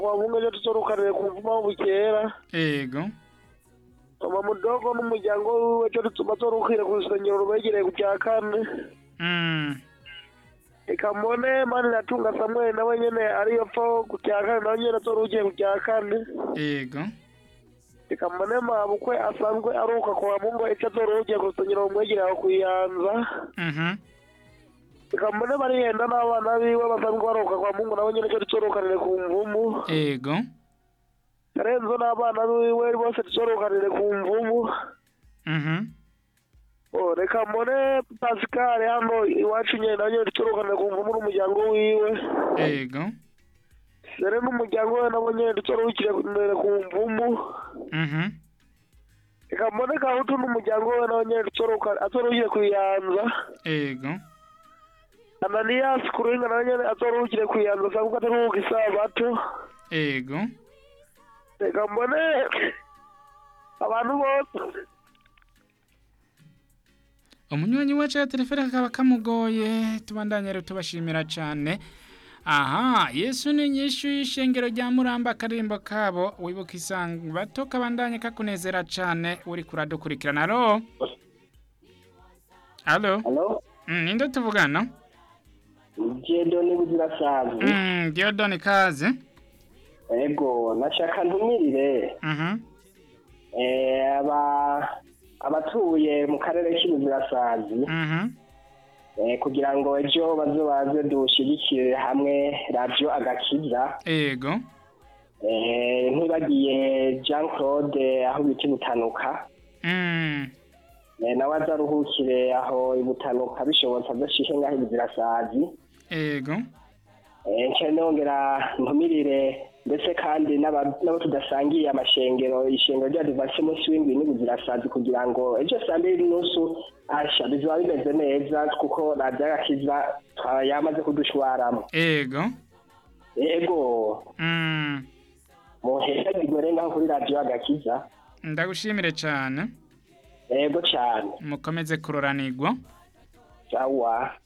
kwa mungu ejo tuzorukanire ku mvuma w'ubukera ego mama mudogo n'umuryango wiwe ejo bazorukire ku rusengero rubegereye ku cya kane mm. reka mbone mani natunga samweli nawe nyene ariyo pfo ku cya kane nawe nyene azorukiye ku cya kane ego reka mbone mabukwe asanzwe aruka kwa mungu ejo azorukiye ku rusengero rumwegereye aho kuyanza mhm reka mbone barihenda n'abana biwe basanzwe baruka kwa mungu nawe nyene ejo tuzorukanire ku mvumu ego karenzo n'abana biwe bose tuzorukanire ku mvumu mhm Oh, reka mbone Pascal hano iwacu nyene nawe nyene tuzorukanire ku mvumu n'umuryango wiwe ego dore n'umuryango we nabo nyene tuzoruhukire ku mvumu mhm reka mbone kahutu n'umuryango we nawe nyene azoruhukire kuyanza ego ananiyasi ku ruhinga nawe nyene azoruhukire kuyanza asanzwe ataruhuka isabato ego reka mbone abantu bose umunywanyi wacu ya telefone kakaba kamugoye tubandanye rero tubashimira cyane aha yesu ni inyishu y'ishengero rya muramba akarimbo kabo wibuka isanga bato kabandanye kakunezera cyane uri kuradukurikirana alo alo Halo, Mm, ninde tuvugana Jedo ni buzirasazi. Mm, Diodone kaze Ego, nashaka ntumirire Mhm eh aba abatuye mu karere k'ibuzirasazi Mhm eh kugira ngo ejo bazobaze dushigikire hamwe radio agakiza ego eh ntibagiye Jean Claude aho bita ibutanuka Mm eh nawe azaruhukire aho ibutanuka bishobotse adashishe ngaho ibuzirasazi ego eh nce nongera ntumirire ndetse kandi n'aba- n'abo tudasangiye amashengero ishengero rya divansi munsi w'indwi n'ubuzirasazi kugira ngo ejo saa mbiri n'inusu asha bizaba bimeze neza kuko radiyo agakiza twa- yamaze kudushwaramo ego ego Mm muhesha bigore ngaho kuri radiyo agakiza ndagushimire cyane ego cyane mukomeze kuroranirwa sawa